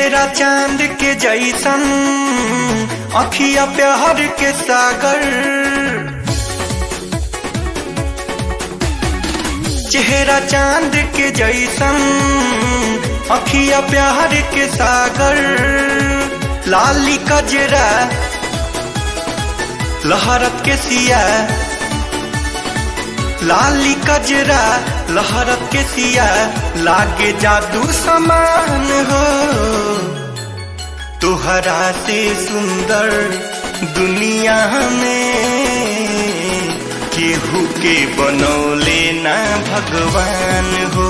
चेहरा चांद के जैसन अखिया प्यार के सागर चेहरा चांद के जैसन अखिया प्यार के सागर लाली कजरा लहरत के सिया लाली कजरा लहरत के सिया लागे जादू समान हो तुहरा से सुंदर दुनिया में केहू के बनौले ना भगवान हो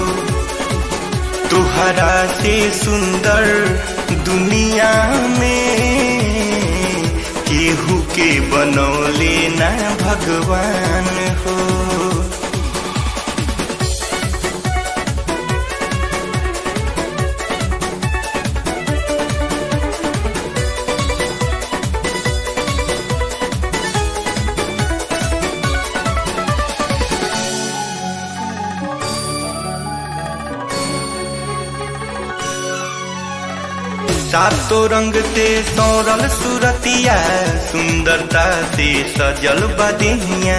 तुहरा से सुंदर दुनिया में केहू के बनौले ना भगवान हो सातों रंग से सौरल सुरतिया सुंदरता से सजल बदिया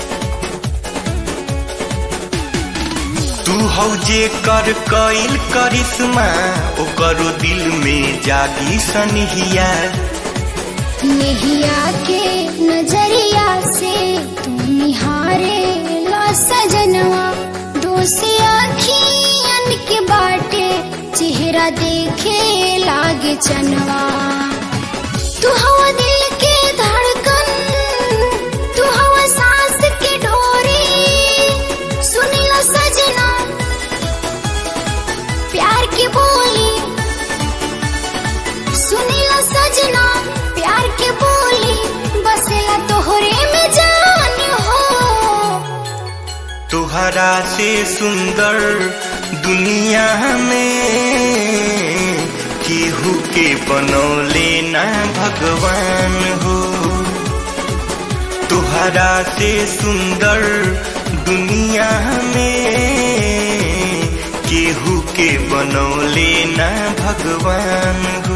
तू हौ जे कर कईल करिश्मा ओकरो दिल में जागी सनहिया नेहिया के नजरिया से तू निहारे ला सजनवा दोसे आखियन के बाटे चेहरा देखे लागे चनवा तू हवा दिल के धड़कन तू हवा सांस के डोरी सुनिला सजना प्यार की बोली सुनिला सजना प्यार के बोली बसेला तोहरे में जान हो तुहरा से सुंदर दुनिया में केहू के बनौले ना भगवान हो तुहरा से सुंदर दुनिया में केहू के बनौले ना भगवान हो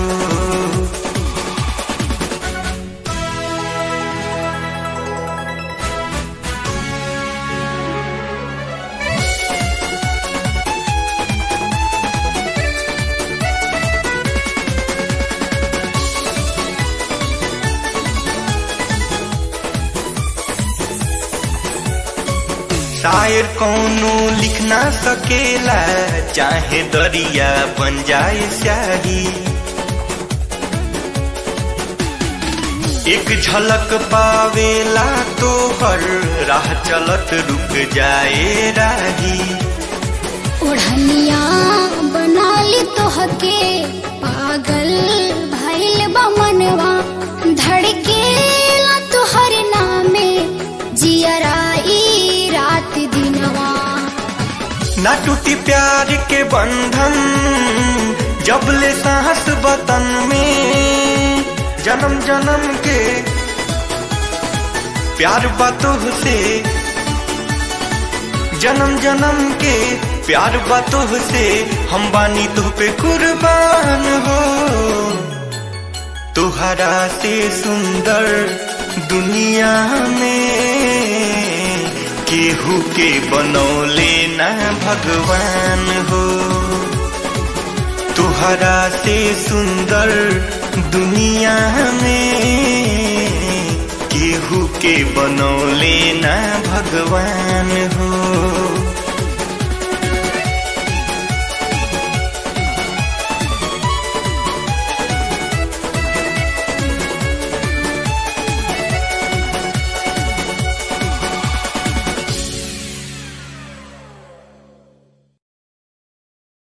शायर कौनो लिख ना सकेला चाहे दरिया बन जाए स्याही एक झलक पावेला तो हर राह चलत रुक जाए राही ओढ़निया बना ली तोहके पागल भइल बा मनवा धड़के ला तोहर नामे जियराई रात दिनवा ना टूटी प्यार के बंधन जब ले सांस बतन में जन्म जन्म के प्यार बातों से जन्म जन्म के प्यार बातों से हम बानी तुह पे कुर्बान हो तुहरा से सुंदर दुनिया में केहू के बनौले ना भगवान हो तुहरा से सुंदर दुनिया में केहू के बनौले ना भगवान हो